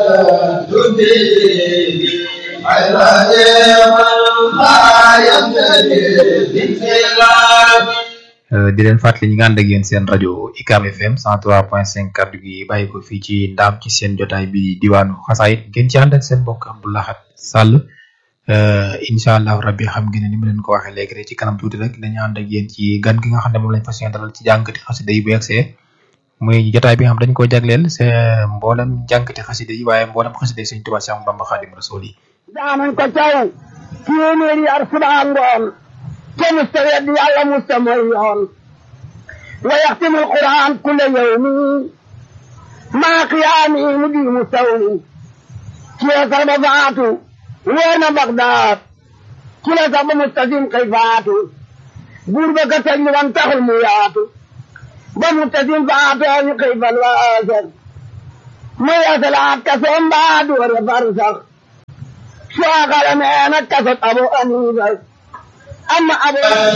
di leen fàttali ñi nga ànd ak yéen seen rajo UCAB FM 103.5 kaddu gi bàyyi ko fii ci ndaam ci seen jotaay bi diwaanu xasaayit ngeen ci ànd ak seen mbokk Abdou Lahad Sall incha allah rabbi xam ngeen ne ni ma leen ko waxee léegi rek ci kanam tuuti rek dañu ànd ak yéen ci gan gi nga xam ne moom lañ fas yéene dalal ci jàngati xasida yi bu yegsee muy jotaay bi nga xam dañ ko jagleel c'est mboolem jàngati xasida yi waaye mboolem xasida yi Sëñ Tuubaa Séex Bamba Xaadim Rasuul yi daanañ ko caw téeméeri yar subaa ngoon te musta weddi yàlla musta mooy yoon wa yaxtimu alquran kulla yawmi maa qiyaami mu di mu sawmi ci la sax ba faatu wóor na Bagdaad ci la sax ba mustasim kay faatu buur ba ka tëj wan taxul mu yaatu ba mustasim faatoo ñu kay fal waasar mu yasalaat kasoom baa doore far sax soo xale nee na kasot abu aniifa amma abu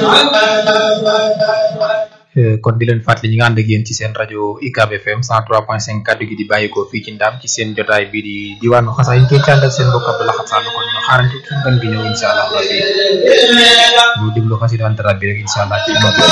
kon di leen fàttali ñi nga ànd ak yéen ci seen rajo UCAB FM 103.5 kaddu gi di bàyyikoo fii ci ndaam ci seen jotaay bii di diwaanu xasaay yi ngeen ci ànd ak seen mbokk Abdou Lahad Sall kon ñu xaarante suñu gan gi ñëw incha allah rabbi ñu déglu xasida antara bi rek incha allah ci